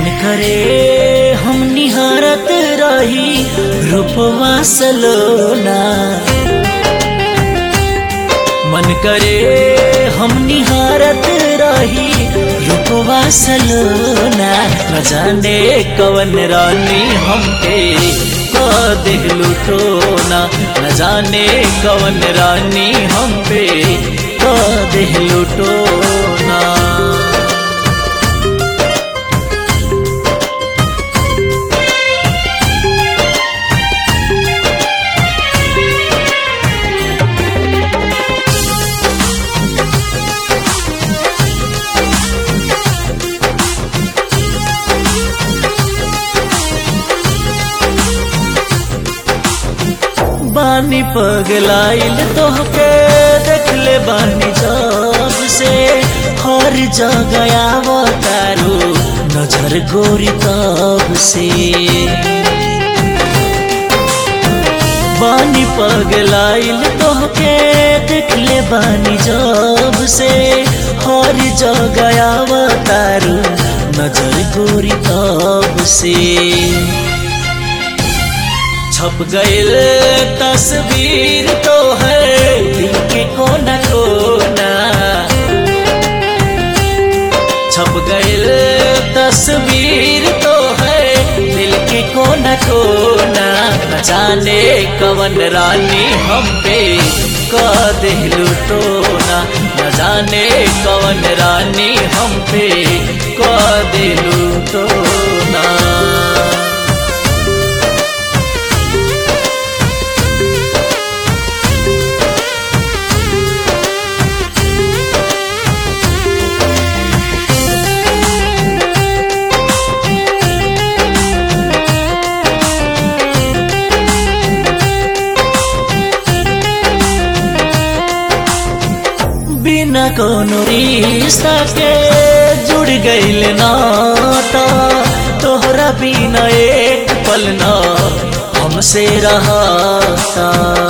मन करे हम निहारत रही रूपवा सलोना मन करे हम निहारत रही रूपवा सलोना न जाने कवन रानी हम पे दिलू टोना न जाने कवन रानी हम पे दिलू टोना बानी पगलाइल तोहके देखले बानी जब से हर जगह आवतारू नजर गोरी तब से बानी पगलाइल तोहके देखले बानी जब से हर जगह आवतारू नजर गोरी तब से छप गईल तस्वीर तो है दिल के कोना कोना छप गईल तस्वीर तो है दिल के कोना कोना न जाने कवन रानी हम पे क दिलू टोना न जाने कवन रानी हम पे क दिलू टोना बिना कोनो रिश्ता के जुड़ गईल नाता तोहरा बिना एक पल ना हमसे रहाता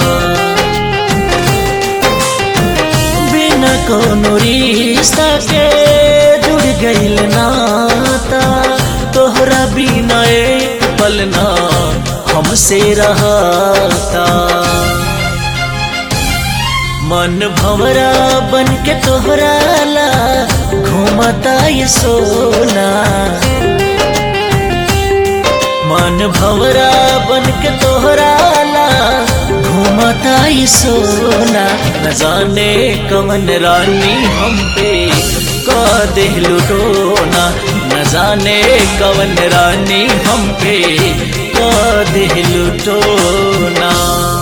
बिना कोनो रिश्ता के जुड़ गईल नाता तोहरा बिना एक पल ना हमसे रहाता मन भवरा बन के तोहरा ला घूमता ये सोना मन भवरा बन के तोहरा ला घूमता ये सोना न जाने कवन रानी हम पे का दिलू टोना न जाने कवन रानी हम पे का दिलू टोना